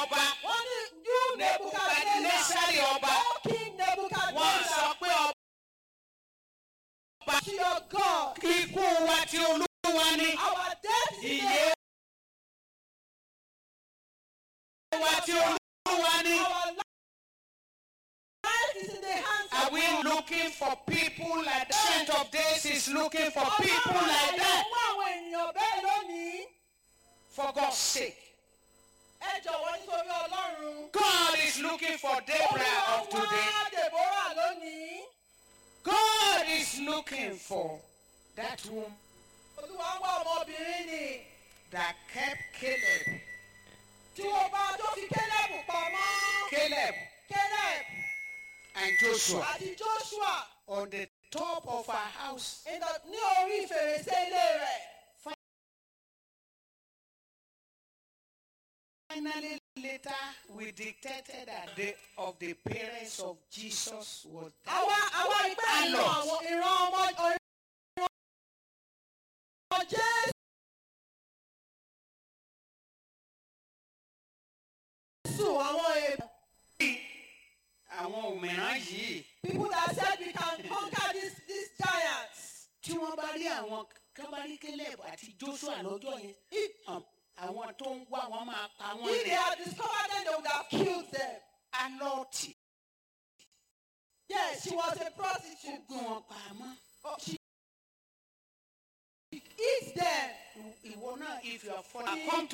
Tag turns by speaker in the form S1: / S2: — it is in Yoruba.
S1: ọba
S2: wọ́n ní you Nebuchadnezzar
S1: Nebukadnesari ọba
S2: oh king
S1: wọ́n sọ
S2: Nebuchadnezzar
S1: pé ọba
S2: to your God
S1: ikú wa ti olúwa ni
S2: our death is
S1: ìyè wa ti olúwa ni.
S2: our life is in the hands
S1: Are
S2: of
S1: we
S2: God.
S1: looking for people like that? Ancient of days is looking for people
S2: Ọlọ́run
S1: like that.
S2: ẹ̀yìn wá àwọn ènìyàn bẹ́ẹ̀ lónìí.
S1: For God's sake.
S2: ẹ jọ̀wọ́ nítorí ọlọ́run.
S1: God is looking for Deborah of today.
S2: wá Deborah lónìí.
S1: God is looking for that woman
S2: olúwa ń wá ọmọbìnrin ni.
S1: that kept Caleb.
S2: tí wọ́n bá tó fi kélébù pamọ́.
S1: Caleb
S2: Caleb
S1: and Joshua
S2: àti Joshua
S1: on the top of her house.
S2: in the- ní orí fèrèsé ilé rẹ̀.
S1: Finally, later, we detected that the of the parents of Jesus was that.
S2: àwa àwa ìpẹ́ ìran
S1: Alọ.
S2: àwọn ìran ọmọ ìran ọmọ Jésù. àwọn èèyàn.
S1: àwọn òmìrán yìí
S2: people that said we can conquer these these giants.
S1: tí wọ́n bá rí àwọn kábàárí Caleb àti Joshua lọ́jọ́ yẹn
S2: If,
S1: um, àwọn tó ń wá wọn máa pa wọ́n
S2: if they
S1: lẹ̀
S2: had discovered them, they would have killed them.
S1: alọ́ọ̀tì
S2: Yes, she was a
S1: ó
S2: prostitute.
S1: gbé wọn pamọ́.
S2: Oh, she eats them.
S1: ìwọ náà if you are following come